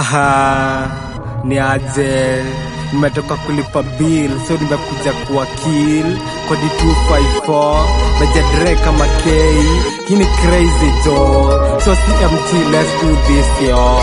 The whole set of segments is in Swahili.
Aha, ni aje nimetoka kulipa bill so nimekuja kuwa kill kodi 254 mejadre kama K hii ni crazy jo so CMT let's do this yo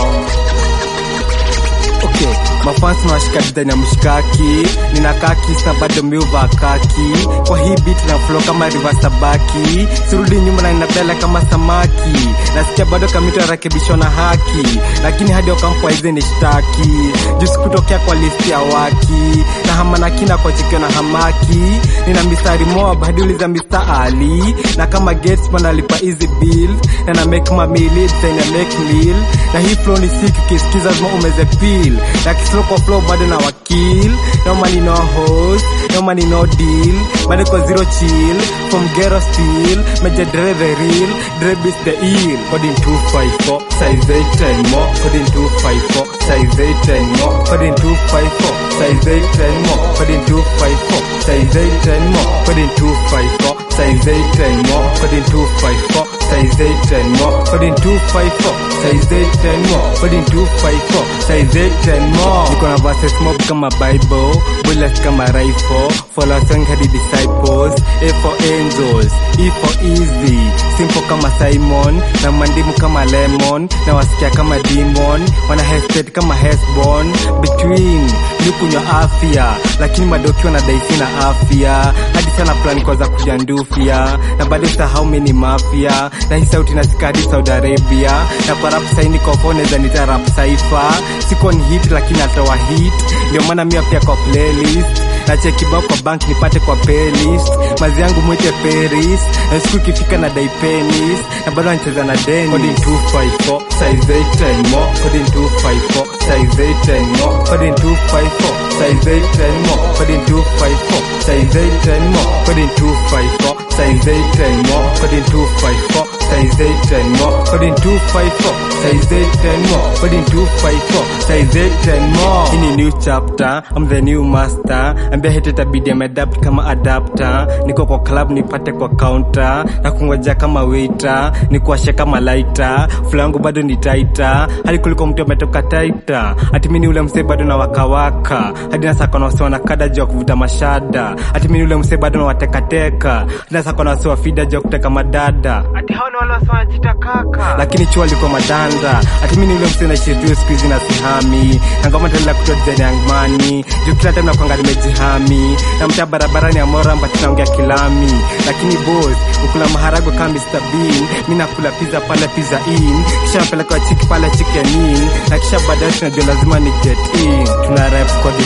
okay mafans nawashika design ya mshikaki ninakaa kisa bado miuva kaki kwa hii beat na flow kama river sabaki sirudi nyuma na inabela kama samaki nasikia bado kamito yarekebishwa na haki lakini hadi wakampwa hizi ni shtaki juu sikutokea kwa listi ya waki na hama na kina kwa chikio na hamaki nina mistari mob hadi uliza Mr. Ali na kama Gates man alipa easy bill na na make mamili design ya make meal na hii flow ni sick ukisikiza zima umeze peel na kislo kwa flow bado na wakil no money no host no money no deal bado kwa zero chill from ghetto steel meja dre the real dre beats the eel coding 254 size 8 and more coding 254 size 8 and more coding 254 size 8 and more coding 254 size 8 and more coding 254 size 8 and more coding 254 size 8 and more coding 254 size 8 and more coding 254 size 8 and more niko na verses mob kama bible bullets kama rifle follow song hadi disciples a for angels e for easy simple kama simon na mandimu kama lemon na wasikia kama demon wana hesitate kama hesbon between ni kunywa afya lakini madokiwa na daisi na afya hadi sana plan kwa za kujandufia na bado sahau mimi ni mafia na hii sauti nasika hadi Saudi Arabia na kwa rap saini kofone za nita rap saifa siko ni hit lakini atoa hit ndio maana mimi pia kwa playlist na cheki bao kwa bank nipate kwa playlist mazi yangu mwite Paris na siku ikifika na dai penis na bado anacheza na deni coding 254 size 8 and more coding 254 size 8 and more coding 254 size 8 and more coding 254 size 8 and more coding 254 size 8 and more coding 254 size 8 and more coding 254 size 8 and more coding 254 size 8 and more hii ni new chapter I'm the new master ambia hete tabidi ameadapt kama adapter niko kwa club nipate kwa counter na kungoja kama waiter nikuashe kama lighter fulangu bado ni taita hadi kuliko mtu ametoka taita hati mimi ni ule msee bado na wakawaka hadi nasaka na wasiwa na kada juu ya kuvuta mashada hati mimi ni ule msee bado na watekateka hadi nasaka na wasiwa fida juu ya kuteka madada hati hao ni wale wasiwa wanajiita kaka lakini chuo alikuwa madanda hati mimi ni ule msee naishi tu siku hizi na sihami na ngoma tena kutoa design ya ngmani juu kila time nakwanga nimejihami na mtaa barabarani ya Moramba tunaongea kilami lakini boss ukula maharagwe kama Mr Bean mimi nakula pizza pale pizza in kisha napeleka chiki pale chicken in na kisha baadaye tunajua lazima ni get in tuna rap code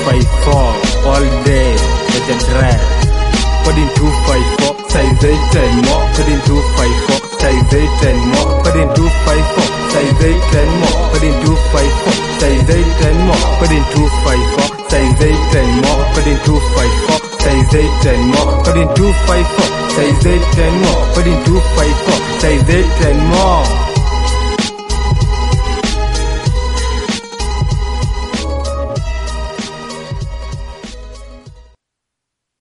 254 all day with the dress coding 254 size 8 and more coding 254 size 8 and more coding 254 size 8 and more coding 254 size 8 and more coding 254 size 8 and more coding 254 size 8 and more coding 254 size 8 and more coding 254 size 8 and more